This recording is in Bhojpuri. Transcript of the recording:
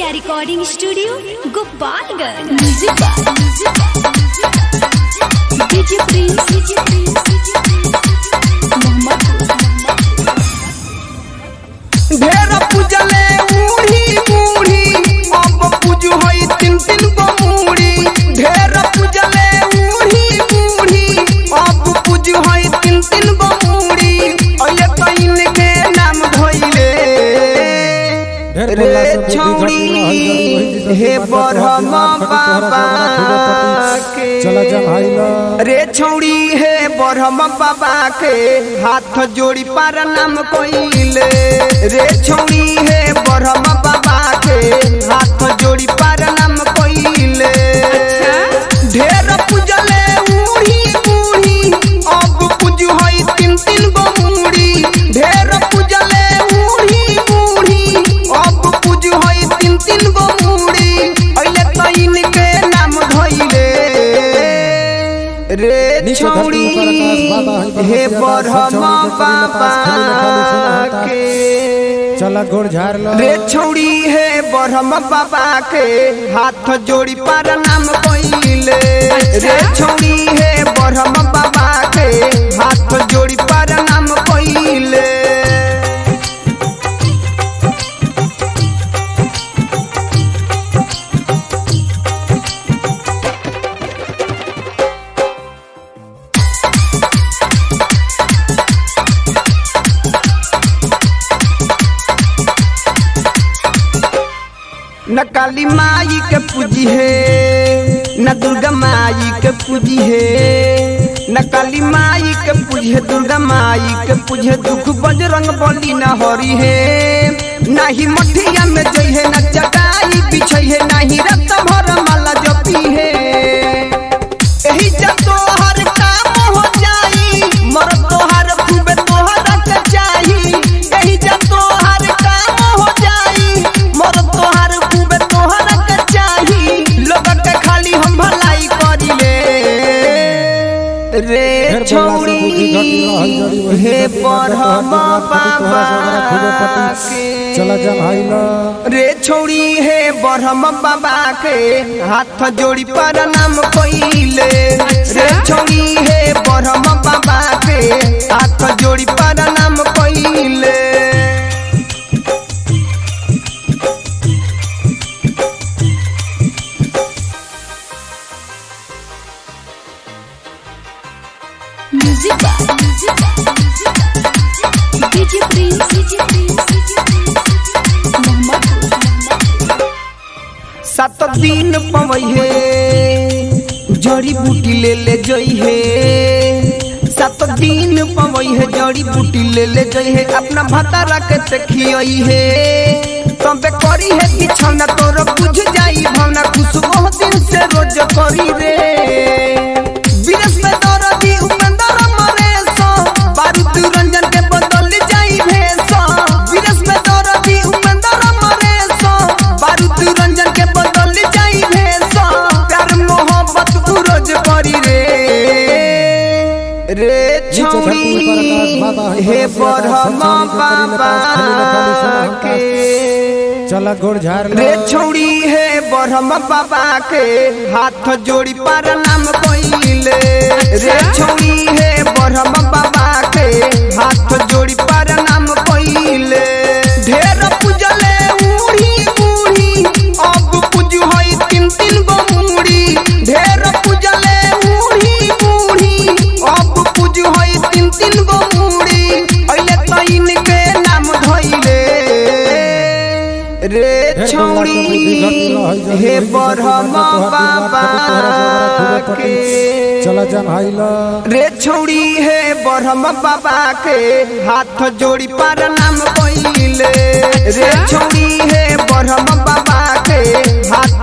recording studio Gopalganj music DJ Prince ढेर पूजले बूढ़ी बूढ़ी अब पूज होई तीन तीन गो मूढ़ी ढेर पूजले बूढ़ी बूढ़ी अब पूज होई तीन तीन गो मूढ़ी अये कइन के नाम धोइले रे छौड़ी हे बरहम बाबा के चला जा भाई लो रे छौड़ी हे बरहम बाबा के हाथ जोड़ी पार नाम कोइले रे छौड़ी हे बरहम बाबा के हाथ जोड़ी पार नाम कोइले ढेर पूजले बूढ़ी बूढ़ी अब पूज होई तीन तीन गो मूढ़ी ढेर पूजले बूढ़ी बूढ़ी अब पूज होई तीन तीन गो मूढ़ी अइले कइन के नाम धइले रे नीचे धरती छौड़ी ऊपर आकाश, बाबा, हे बाबा, बरहम छौड़ी के बाबा पास खाली खाली के चला गोड़ झाड़ लो रे छौड़ी हे बरहम बाबा के हाथ जोड़ी पार नाम कोइले रे छौड़ी हे बरहम बाबा के हाथ जोड़ी पार नाम कोइले न काली माई के पूजी है न दुर्गा माई के पूजी है न काली माई के पूजी है दुर्गा माई के पूजी है दुख बजरंग बली न हरी है नाही मठिया में जई है न चटाई बिछई है नाही रत भर माला जपी है एही जब तोहर काम हो जाई मर तोहर खूबे तोहर के चाही एही जब तोहर काम हो जाई मर तोहर खूबे तोहर के चाही लोग के खाली हम भलाई करिले रे ढेर बोला से छौड़ी बुद्धि घटी रहल जड़ी वही हे जड़ी बरहम तोहरा खूबे बाबा पटी चला जा भाई लो रे छौड़ी हे बरहम बाबा के हाथ जोड़ी पर नाम कोइले रे छौड़ी हे बरहम बाबा के हाथ जोड़ी पर नाम कोइले म्यूजिक डीजे प्रिंस सात दिन पवई है जड़ी बूटी ले ले जई है सात दिन पवई है जड़ी बूटी ले ले जई है अपना भतारा के देखियई है तबे करी है बिछौना तोर बुझ जाई भावना खुश ओह दिन से रोज करी रे विदेश में दरदी उपेंद्र मरे सो बारूद रंजन के बदल जाई भेसो विदेश में दरदी उपेंद्र मरे सो बारूद रंजन के बदल जाई भेसो प्यार मोहब्बत उरोज करी रे रे नीचे धरती ऊपर आकाश, बाबा, छौड़ी हे हे बरहम बरहम बाबा के चला गोड़ झाड़ लो रे छौड़ी हे बरहम बाबा के हाथ जोड़ी पार नाम कोइले रे छौड़ी हे बरहम बाबा के हाथ जोड़ी पार नाम कोइले ढेर पूजले बूढ़ी बूढ़ी अब पूज होई तीन तीन गो मूढ़ी ढेर पूजले बूढ़ी बूढ़ी अब पूज होई तीन तीन गो मूढ़ी अइले कइन के नाम धइले रे ढेर छौड़ी हे बरहम बाबा के चला जा भाई लो रे छौड़ी हे बरहम बाबा के हाथ जोड़ी पार नाम कोइले रे छौड़ी हे बरहम बाबा के हाथ